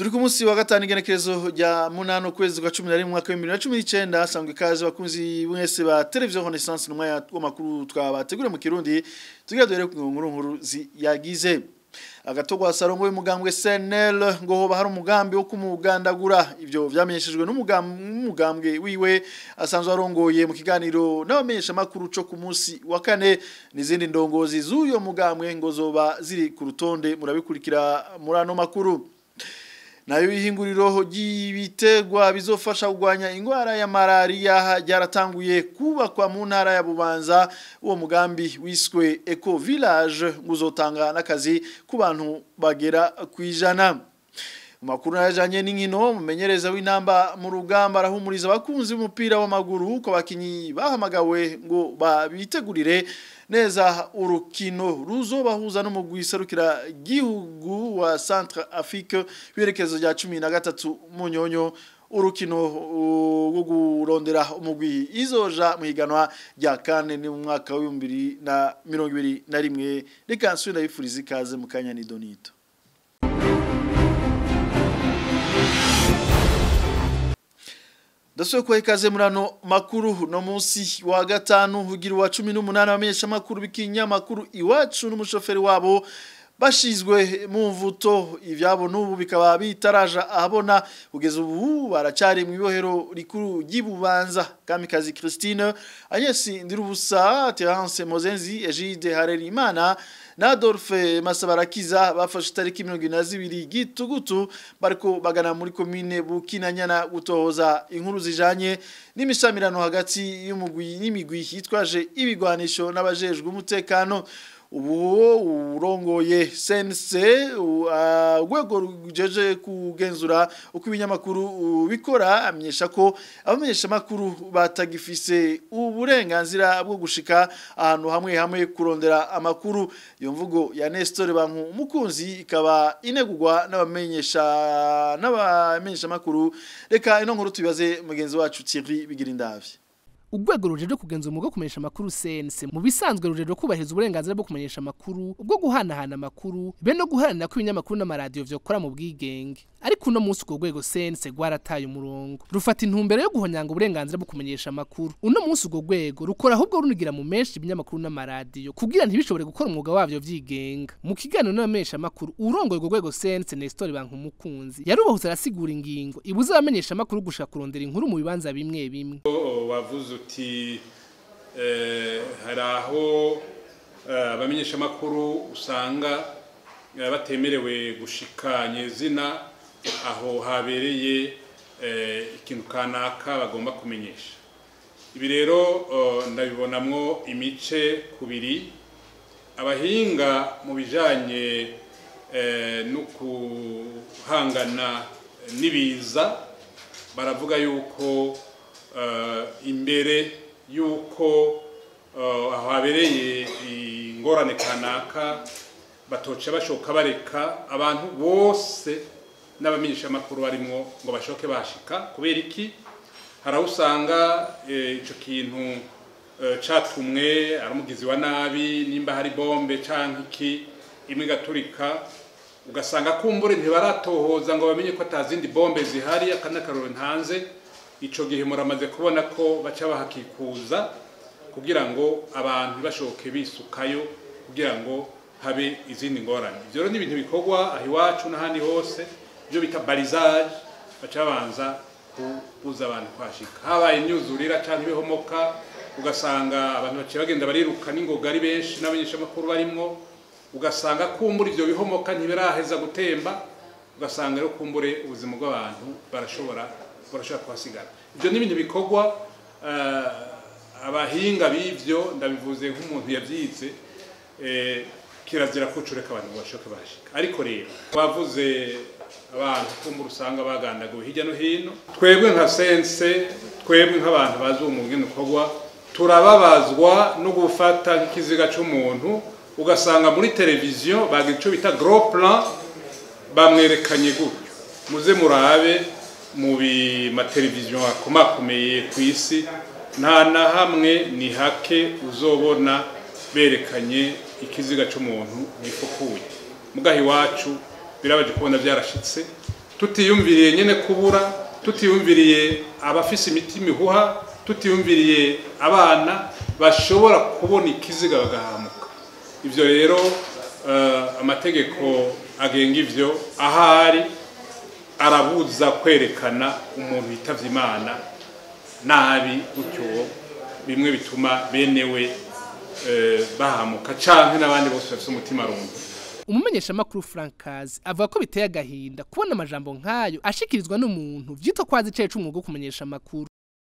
turi ku munsi wa gatanu igenekerezo rya munani ukwezi kwa cumi na rimwe umwaka w'ibihumbi bibiri na cumi n'icyenda hasanzwe ikaze bakunzi mwese ba televiziyo renaissance n'umwanya w'amakuru twabateguriye mu kirundi tugira duhere ku nkuru nkuru yagize agatogwa sarongo y'umugambwe SNL ngo hoba hari umugambi wo kumugandagura ivyo vyamenyeshejwe n'umugambwe wiwe asanzwe arongoye mu kiganiro n'abamenyesha makuru co ku munsi wa kane n'izindi ndongozi z'uyo mugambwe ngo zoba ziri ku rutonde murabikurikira muri ano makuru nayo ihinguriro ry'ibitegwa bizofasha kugwanya ingwara ya malaria ryaratanguye kubakwa mu ntara ya Bubanza uwo mugambi wiswe Eco Village nguzotanga nakazi ku bantu bagera kwijana Makuru yajanye n'inkino mumenyereza w'intamba mu rugamba arahumuriza abakunzi b'umupira w'amaguru ko bakinyi bahamagawe ngo babitegurire neza urukino ruzobahuza n'umugwi serukira gihugu wa Centre Afrique birekezo rya 13 munyonyo urukino rwo kurondera umugwi izoja mu higanwa rya kane ni mu mwaka wa 2021 reka nsubira yifuriza ikaze mu kanya ni Donito Dasuye kwa ikaze murano makuru no munsi wa gatanu hugira wa 18 bamenyesha makuru bikinya makuru iwacu n'umushoferi wabo bashizwe mu mvuto ivyabo nubu bikaba bitaraja ahabona kugeza ubu baracari mu ibohero rikuru ry'ibubanza kamikazi Christine Agnes Ndirubusa Terence Mozenzi Egide Harerimana na Adolphe Masabarakiza bafashe tariki 22 gitugutu bariko bagana muri commune Bukinanyana gutohoza inkuru zijanye n'imishamirano hagati y'umugwi n'imigwi hitwaje ibigwanisho n'abajejwe umutekano ubu urongoye sense urwego rujeje kugenzura uko ibinyamakuru bikora amenyesha ko abamenyesha makuru batagifise uburenganzira bwo gushika ahantu hamwe hamwe kurondera amakuru iyo mvugo ya Nestor banku mukunzi ikaba inegurwa n'abamenyesha n'abamenyesha makuru reka ino nkuru tubibaze mugenzi wacu Thierry Bigirindavye urwego rujeje kugenza umwuga kumenyesha amakuru sense mu bisanzwe rujeje kubahiriza uburenganzira bwo kumenyesha amakuru ubwo guhanahana amakuru be no guharanira ko ibinyamakuru n'amaradiyo vyokora mu bwigenge ariko uno munsi urwo rwego sense rwarataye umurongo rufata intumbero yo guhonyanga uburenganzira bwo kumenyesha amakuru uno munsi urwo rwego rukora ahubwo runigira mu menshi ibinyamakuru n'amaradiyo kugira ntibishobore gukora umwuga wavyo vyigenga mu kiganiro n'abamenyesha amakuru urongoye urwo rwego sense Nestor Bankumukunzi yarubahutse arasigura ingingo ibuza abamenyesha amakuru gushaka kurondera inkuru mu bibanza bimwe bimwe wavuze uti hari aho abamenyeshamakuru usanga batemerewe gushikanya izina aho habereye ikintu kanaka bagomba kumenyesha ibi rero ndabibonamwo imice kubiri abahinga mu bijyanye no guhangana n'ibiza baravuga yuko imbere y'uko aho habereye ingorane kanaka batoca bashoka bareka abantu bose n'abamenyeshamakuru barimo ngo bashoke bashika kubera iki hari aho usanga icyo kintu cyatumwe ari umugizi wa nabi nimba hari bombe cyangwa iki imwe igaturika ugasanga kumbure ntibaratohoza ngo bamenye ko atazindi bombe zihari akandi akaroro ntanze icyo gihe muramaze kubona ko baca bahakikuza kugira ngo abantu bashoke bisukayo kugira ngo habe izindi ngorane ibyo rero ni ibintu bikorwa aho iwacu n'ahandi hose ibyo bita barizaje baca babanza kubuza abantu kwashika habaye imyuzurira cyangwa ibihomoka ugasanga abantu baciye bagenda bariruka n'ingoga ari benshi n'abanyeshamakuru barimwo ugasanga kumbura ibyo bihomoka ntibiraheza gutemba ugasanga rero kumbure ubuzima bw'abantu barashobora barashobora kuhasigara ibyo ni ibintu bikorwa abahinga b'ibyo ndabivuze nk'umuntu yabyize kirazira kucureka abantu ngo bashoke bashika ariko rero wavuze abantu kumbura usanga bagandaguwe hirya no hino twebwe nka sense twebwe nk'abantu bazi uwo mwuga ukorwa turababazwa no gufata nk'ikiziga cy'umuntu ugasanga muri televiziyo bagira icyo bita gros plan bamwerekanye gutyo muze murabe mu mateleviziyo akomakomeye ku isi nta na hamwe ni hake uzobona berekanye ikiziga cy'umuntu gifukuye mugaha iwacu birabaje kubona byarashitse tutiyumviriye nyene kubura tutiyumviriye abafise imitima ihuha tutiyumviriye abana bashobora kubona ikiziga bagahamuka ivyo rero eh, amategeko agenga ivyo ahari arabuza kwerekana umuntu yitavye imana nabi gutyo bimwe bituma benewe eh, bahamuka canke n'abandi bose bafise umutima rungu umumenyeshamakuru frankazi avuga ko biteye agahinda kubona amajambo nk'ayo ashikirizwa n'umuntu vyitwa kwazi icaye c'umwuga wo kumenyesha amakuru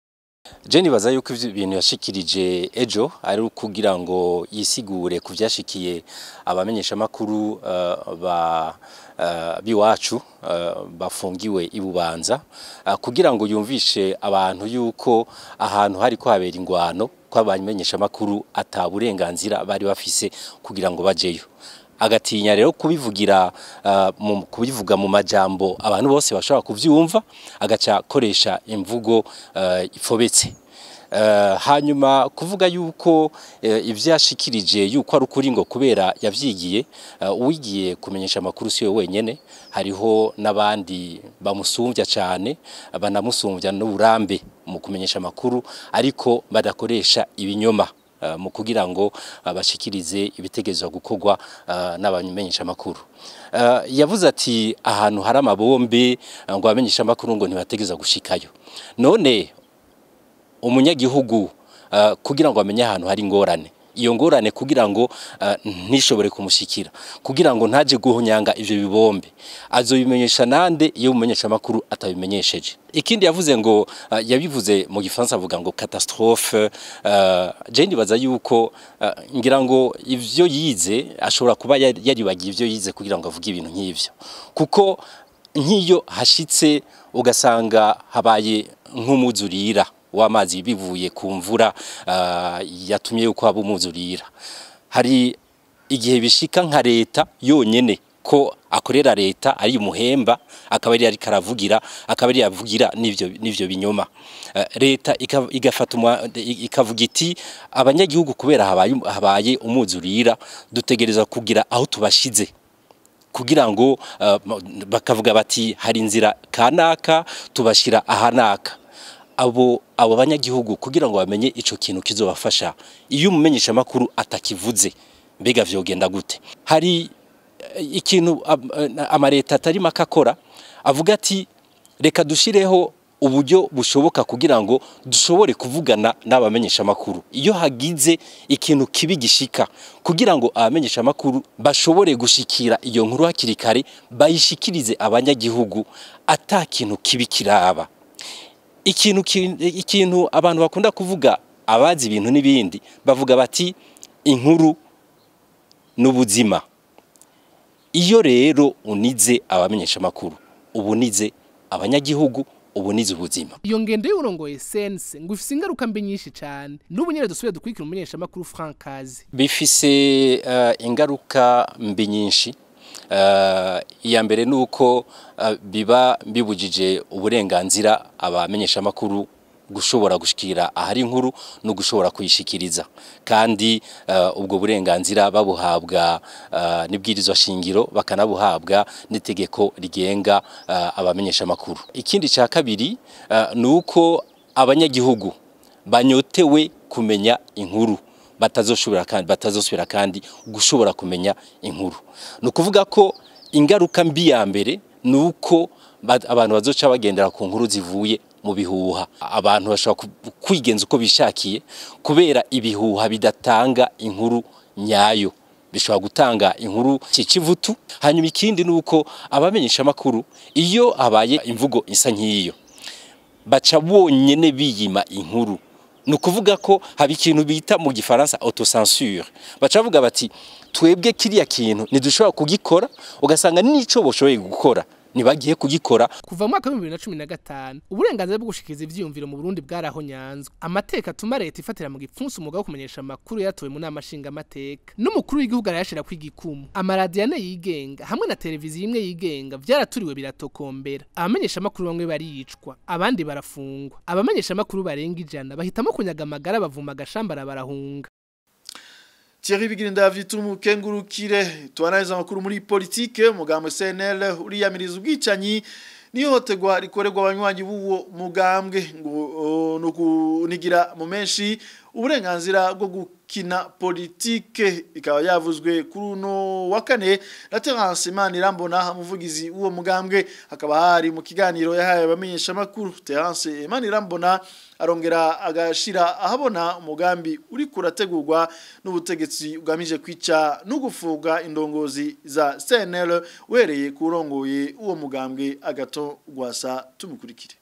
Je nibaza yuko ivyo bintu yashikirije ejo ari kugira ngo yisigure ku vyashikiye abamenyesha makuru uh, ba uh, biwacu uh, bafungiwe ibubanza uh, kugira ngo yumvishe abantu yuko ahantu hari ko habera ingwano ko abamenyesha makuru ataburenganzira bari bafise kugira ngo bajeyo agatinya rero kubivugira uh, mu kubivuga mu majambo abantu bose bashobora kuvyumva agaca akoresha imvugo uh, ifobetse Uh, hanyuma kuvuga yuko uh, ivyashikirije yuko ari ukuri ngo kubera yavyigiye uh, uwigiye kumenyesha amakuru siwe wenyene hariho n'abandi bamusumvya cane banamusumvya n'uburambe mu kumenyesha amakuru ariko badakoresha ibinyoma uh, mu kugira ngo bashikirize ibitekerezo gukorwa uh, n'abamenyesha amakuru uh, yavuze ati ahantu hari amabombe uh, ngo abamenyesha amakuru ngo ntibategeza gushikayo none umunyagihugu uh, kugira ngo amenye ahantu hari ingorane iyo ngorane kugira ngo uh, ntishobore kumushikira kugira ngo ntaje guhonyanga ivyo bibombe azobimenyesha nande iyo umumenyesha makuru atabimenyesheje ikindi yavuze ngo uh, yabivuze mu gifaransa avuga ngo catastrophe uh, je ndibaza yuko uh, ngira ngo ivyo yize ashobora kuba yaribagiye ivyo yize kugira ngo avuge ibintu nk'ivyo kuko nk'iyo hashitse ugasanga habaye nk'umuzurira w'amazi bivuye ku mvura uh, yatumye yuko haba umuzurira hari igihe bishika nka leta yonyene ko akorera leta ari umuhemba akaba ari ariko aravugira akaba ari yavugira n'ivyo n'ivyo binyoma uh, leta igafata ikavuga iti abanyagihugu kubera habaye habaye umuzurira dutegereza kugira aho tubashize kugira ngo uh, bakavuga bati hari inzira kanaka tubashira ahanaka abo abo banyagihugu kugira ngo bamenye ico kintu kizobafasha iyo umumenyesha makuru atakivuze mbega vyogenda gute hari ikintu amareta atari makakora avuga ati reka dushireho uburyo bushoboka kugira ngo dushobore kuvugana n'abamenyesha makuru iyo hagize ikintu kibi gishika kugira ngo abamenyesha makuru bashobore gushikira iyo nkuru hakiri kare bayishikirize abanyagihugu ata kintu kibi kiraba ikintu ikintu abantu bakunda kuvuga abazi ibintu n'ibindi bavuga bati inkuru n'ubuzima iyo rero unize abamenyesha makuru ubunize abanyagihugu ubunize ubuzima iyo ngendo y'urongoye sense ngo ifise ingaruka mbi nyinshi cyane n'ubu nyine dusubire dukurikira umumenyesha makuru Frankazi bifise uh, ingaruka mbi nyinshi iya mbere ni uko biba bibujije uburenganzira abamenyesha amakuru gushobora gushikira ahari inkuru no gushobora kuyishikiriza kandi ubwo burenganzira babuhabwa n'ibwirizwa shingiro bakanabuhabwa n'itegeko rigenga abamenyesha amakuru ikindi cya kabiri ni uko abanyagihugu banyotewe kumenya inkuru batazoshobora kandi batazosubira kandi gushobora kumenya inkuru no kuvuga ko ingaruka mbi ya mbere nuko abantu bazoca bagendera ku nkuru zivuye mu bihuha abantu bashobora kwigenza uko bishakiye kubera ibihuha bidatanga inkuru nyayo bishobora gutanga inkuru cikivutu hanyuma ikindi nuko abamenyesha makuru iyo habaye imvugo isa nk'iyo baca bonyene biyima inkuru ni ukuvuga ko haba ikintu bita mu gifaransa autocensure baca bavuga bati twebwe kiriya kintu ntidushobora kugikora ugasanga n'icyo bashoboye gukora ntibagiye kugikora kuva mu mwaka wa bibiri na cumi na gatanu uburenganzira bwo gushikiriza ivyiyumviro mu burundi bwarahonyanzwe amateka atuma leta ifatira mu gipfunsi umwuga wo kumenyesha amakuru yatowe mu nama nshingamateka n'umukuru w'igihugu arayashira kw'igikumu amaradiyo ane yigenga hamwe na televiziyo imwe yigenga vyaraturiwe biratokombera abamenyesha amakuru bamwe baricwa abandi barafungwa abamenyesha amakuru barenga ijana bahitamo kunyaga amagara bavuma agashambara barahunga Thierry Bigirinda vyitumu kengurukire tuanaiza makuru muri politike umugambwe CNL uriyamiriza ubwicanyi nihotegwa rikorerwa abanywanyi b'uwo mugambwe ngo no kunigira mu menshi uburenganzira bwo gukina politike ikaba yavuzwe kuri uno wa kane na Terence Imanirambona umuvugizi w'uwo mugambwe hakaba hari mu kiganiro yahaye abamenyesha makuru Terence Imanirambona arongera agashira ahabona umugambi uri kurategurwa n'ubutegetsi ugamije kwica no gufuga indongozi za CNL wereye kurongoye uwo mugambwe agato gwasa tumukurikire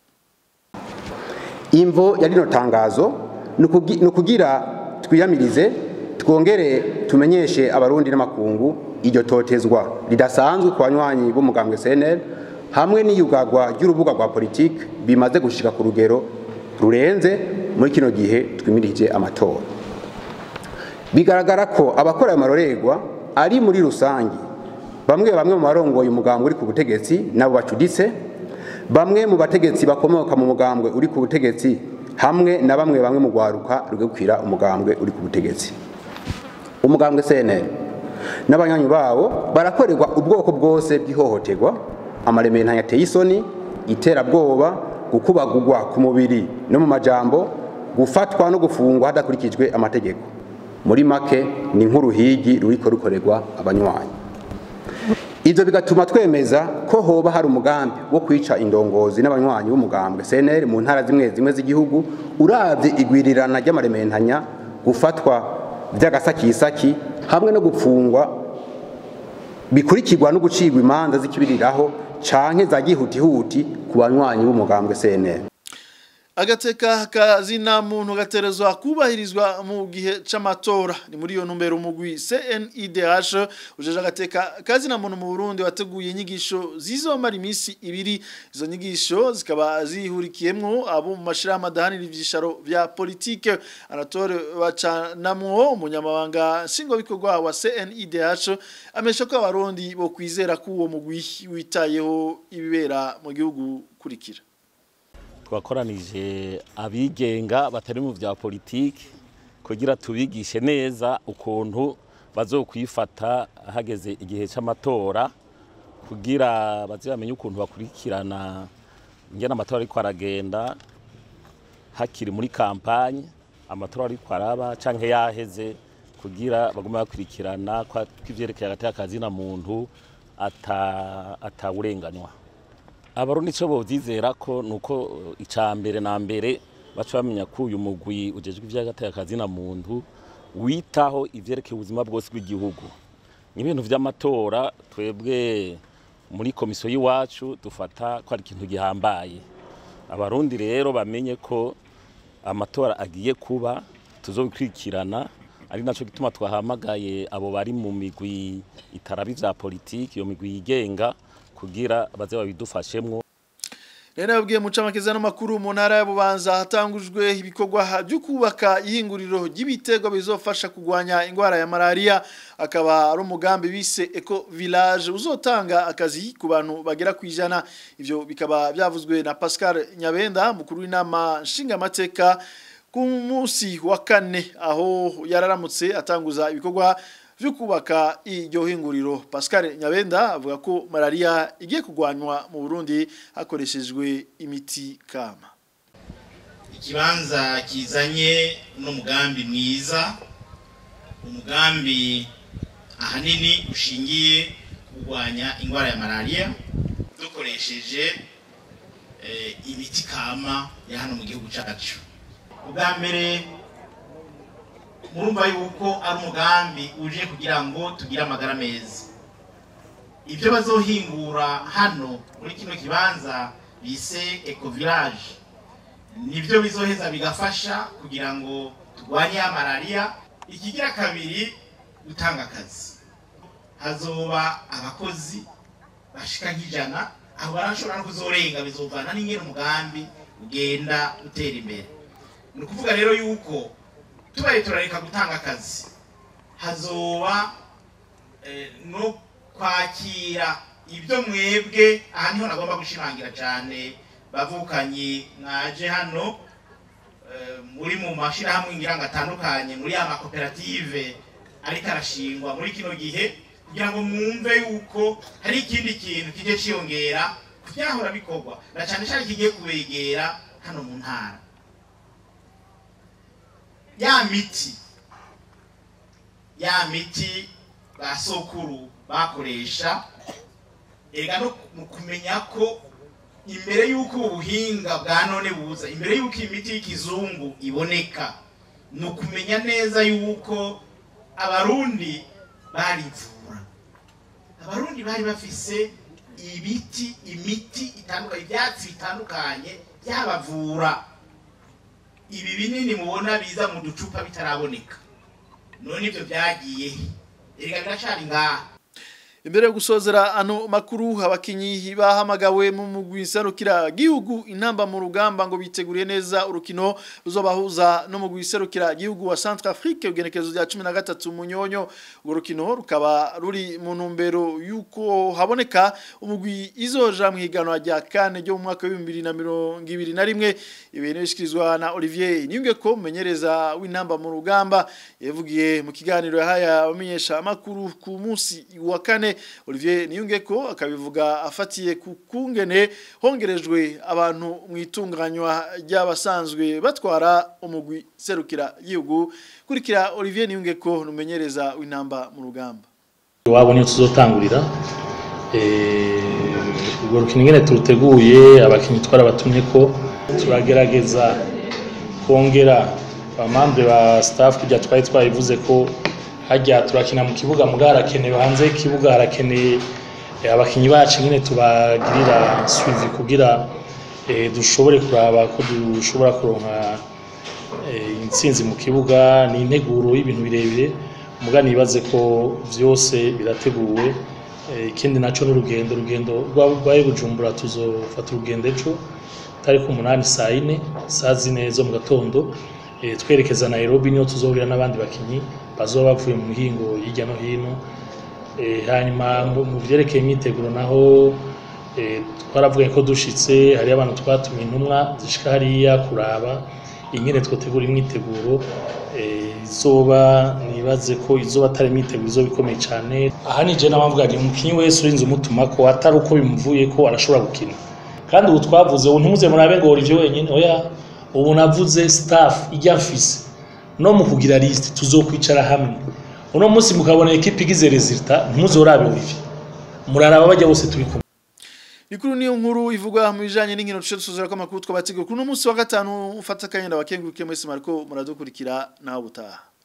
imvo ya rino tangazo ni ukugira twiyamirize twongere tumenyeshe abarundi n'amakungu iryo totezwa ridasanzwe ku banywanyi b'umugambwe CNL hamwe n'iyugagwa ry'urubuga rwa politiki bimaze gushika ku rugero rurenze muri kino gihe twimirije amatora bigaragara ko abakora ayo marorerwa ari muri rusange bamwe bamwe mu barongoye umugambwe uri ku butegetsi nabo bacuditse bamwe mu bategetsi bakomoka mu mugambwe uri ku butegetsi hamwe na bamwe bamwe mu rwaruka rugakwira umugambwe uri ku butegetsi umugambwe CNL n'abanywanyi bawo barakorerwa ubwoko bwose bw'ihohoterwa amaremero yateye isoni iterabwoba gukubagurwa ku mubiri no mu majambo gufatwa no gufungwa hadakurikijwe amategeko muri make ni nk'uruhigi ruriko rukorerwa abanywanyi ibyo bigatuma twemeza ko hoba hari umugambi wo kwica indongozi n'abanywanyi b'umugambwe CNL mu ntara zimwe zimwe z'igihugu uravye igwirirana ry'amarementanya gufatwa by'agasakisaki hamwe no gupfungwa bikurikirwa no gucirwa imanza z'ikibiriraho canke za gihutihuti ku banywanyi b'umugambwe CNL agateka kazina muntu gaterezwa kubahirizwa mu gihe c'amatora ni muri iyo ntumbero umugwi CNIDH ujeje agateka kazina muntu mu Burundi wateguye inyigisho zizomara iminsi ibiri izo nyigisho zikaba zihurikiyemwo abo mu mashira amadahanira ivyisharo vya politike Anatole bacanamwo umunyamabanga shingo bikorwa wa CNIDH amesha ko abarundi bo kwizera ko uwo mugwi witayeho ibibera mu gihugu kurikira twakoranije abigenga batari mu bya politiki kugira tubigishe neza ukuntu bazokwifata hageze igihe cy'amatora kugira bazamenye ukuntu bakurikirana ingena amatora ariko aragenda hakiri muri kampanye amatora ariko araba canke yaheze kugira bagume bakurikirana ko ivyerekeye hagati y'akazi na muntu atawurenganywa abarundi ico bovyizera ko nuko ica mbere na mbere baca bamenya ko uyu mugwi ujejwe ivy'agateka kazi na muntu witaho ivyerekeye ubuzima bwose bw'igihugu ibintu vy'amatora twebwe muri komisiyo y'iwacu dufata ko ari ikintu gihambaye abarundi rero bamenye ko amatora agiye kuba tuzobikurikirana ari naco gituma twahamagaye abo bari mu migwi itarabi vya politiki iyo migwi yigenga kugira baze babidufashemwo Rena yabwiye mucamakeza n'amakuru mu ntara ya Bubanza hatangujwe ibikorwa byo kubaka ihinguriro ry'ibitego bizofasha kugwanya ingwara ya malaria akaba ari umugambi bise Eco Village uzotanga akazi ku bantu bagera kwijana ivyo bikaba byavuzwe na Pascal Nyabenda mukuru w'inama nshinga mateka ku munsi wa kane aho yararamutse atanguza ibikorwa vyo kubaka iryo hinguriro Pascal Nyabenda avuga ko malaria igiye kugwanywa mu Burundi hakoreshejwe imiti kama ikibanza kizanye n'umugambi mwiza umugambi ahanini ushingiye kurwanya indwara ya malaria dukoresheje imiti kama ya hano mu gihugu cyacu ubwa mbere murumva yuko ari umugambi uje kugira ngo tugire amagara meza ibyo bazohingura hano muri kino kibanza bise eco village nibyo bizoheza bigafasha kugira ngo turwanye ya malaria ikigira kabiri gutanga akazi hazoba abakozi bashika nk'ijana aho barashobora no kuzorenga bizovana n'ingene umugambi ugenda utera imbere ni ukuvuga rero yuko tubaye turareka gutanga akazi hazoba no kwakira ibyo mwebwe aha niho nagomba gushimangira cyane bavukanye mwaje hano muri mu mashyirahamwe ngira ngo atandukanye muri ya makoperative ariko arashingwa muri kino gihe kugira ngo mwumve yuko hari ikindi kintu kije ciyongera ku byahora bikorwa na cyane cyane kigiye kubegera hano mu ntara ya miti ya miti ba sokuru bakoresha ega no mu kumenya ko imbere y'uko ubuhinga bwa none buza imbere y'uko imiti y'ikizungu iboneka ni ukumenya neza y'uko abarundi barivura abarundi bari bafise ibiti imiti itandukanye ibyatsi bitandukanye byabavura ibi binini mubona biza mu ducupa bitaraboneka none ibyo byagiye erega biracari ngaha imbere yo gusozera ano makuru abakinyi bahamagawe mu mugwi serukira gihugu intamba mu rugamba ngo biteguriye neza urukino ruzobahuza no mugwi serukira gihugu wa Centrafrique ugenekezo rya 13 munyonyo urwo rukino rukaba ruri mu ntumbero yuko haboneka umugwi izoja mu higanwa rya kane ryo mu mwaka wa 2021 ibintu bishikirizwa na Olivier Niyungeko menyereza w'intamba mu rugamba yavugiye mu kiganiro yahaya abamenyesha amakuru ku munsi wa kane Olivier Niyungeko akabivuga afatiye ku kungene hongerejwe abantu mu itunganywa ry'abasanzwe batwara umugwi serukira igihugu kurikira Olivier Niyungeko numenyereza w'intamba mu rugamba iwabo niyo tuzotangurira urwo rukino ingene turuteguye abakinnyi twarabatumye ko turagerageza kongera abamambe ba staff kujya twari twabivuze ko hajya turakina mu kibuga muga harakenewe hanze y'ikibuga harakeneye abakinnyi bacu nyine tubagirira suivi kugira dushobore kuraba ko dushobora kuronka intsinzi mu kibuga ni integuro y'ibintu birebire muga nibaze ko byose birateguwe ikindi nacyo n'urugendo urugendo rwabaye bujumbura tuzofata urugendo ejo tariki umunani saa yine saa zine zo mu gatondo twerekeza Nairobi niyo tuzohurira n'abandi bakinnyi bazoba bavuye mu mihingo hirya no hino hanyuma mu byerekeye imyiteguro naho twaravuga ko dushitse hariyo abantu twatumiye intumwa zishika hariya kuraba ingene twotegura imyiteguro izoba nibaze ko izoba atari imyiteguro izoba ikomeye cyane aha ni je n'abavuga ni umukinnyi wese urinze umutuma ko atari uko bimuvuye ko arashobora gukina kandi ubu twavuze ubu ntimuze murabe ngo Olivier wenyine oya ubu navuze staff ijya mfise no mu kugira list tuzokwicara hamwe uno munsi mukabona equipe igize resultat ntimuzorabe Olivier muraraba bajya bose turi kumwe Nikuru niyo nkuru ivugwa mu bijanye n'inkino tushe dusozera ko makuru twabategura kuno munsi wa gatanu ufata kanyenda wakenguruke mwese mariko muradukurikira naho butaha